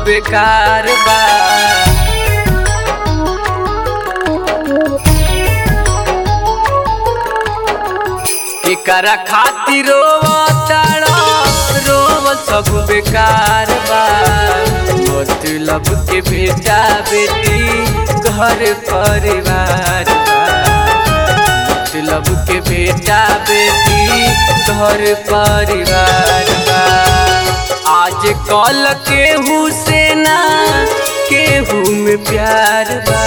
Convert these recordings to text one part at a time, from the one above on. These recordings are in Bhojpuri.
बेकार बा एकरा खातिर रोवताड़ा रोवल सब बेकार बा मतलब के बेटा बेटी घर परिवार बा मतलब के बेटा बेटी घर परिवार बा आज कल केहू से ना केहू में प्यार बा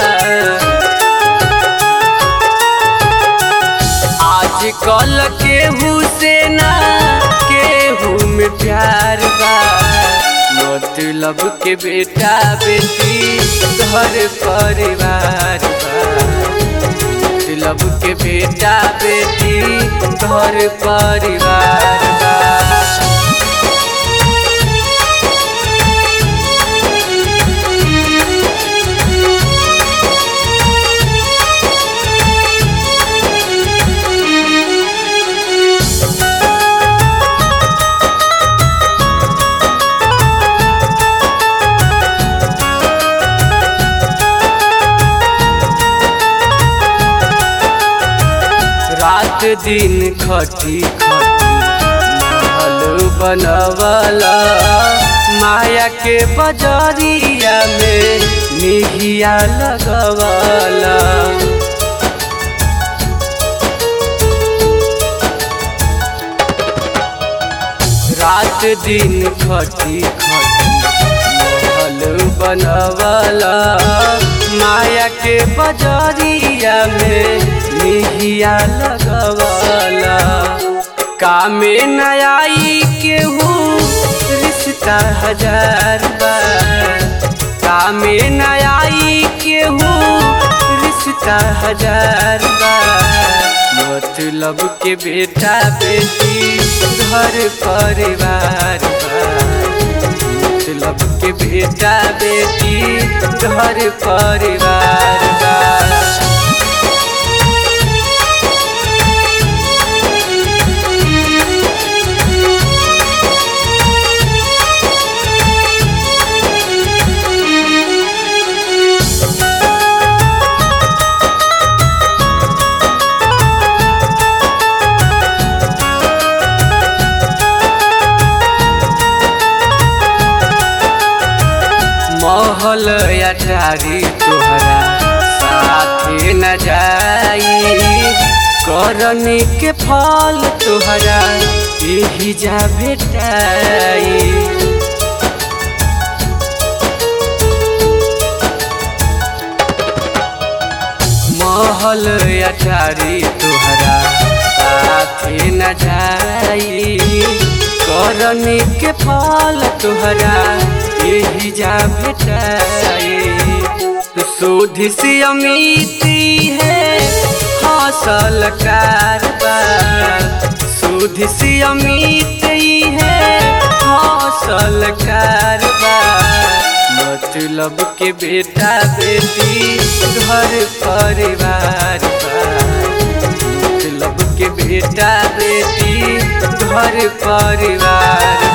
आज कल केहू से ना केहू में प्यार बा मतलब के बेटा बेटी घर परिवार बा मतलब के बेटा बेटी घर परिवार बा रात दिन खटी खटी महल बनवला माया के बजरिया में निहिया लगवला रात दिन खटी खटी महल बनवला माया के बजरिया में निहिया लगवला कामे नयाई केहू रिश्ता हजार बार कामे नयाई केहू रिश्ता हजार बार मतलब के बेटा बेटी घर परिवार बा मतलब के बेटा बेटी घर परिवार बा महल अटारी तोहरा साथे न जाई करनी के फल तोहरा यही जा भेटाई महल अटारी तोहरा साथे न जाई करनी के फल तोहरा यही जा भेटाई शोध से अमिती है हौसल कारबार शोध से अमिती है हौसल कारबार मतलब के बेटा बेटी घर परिवार बा मतलब के बेटा बेटी घर परिवार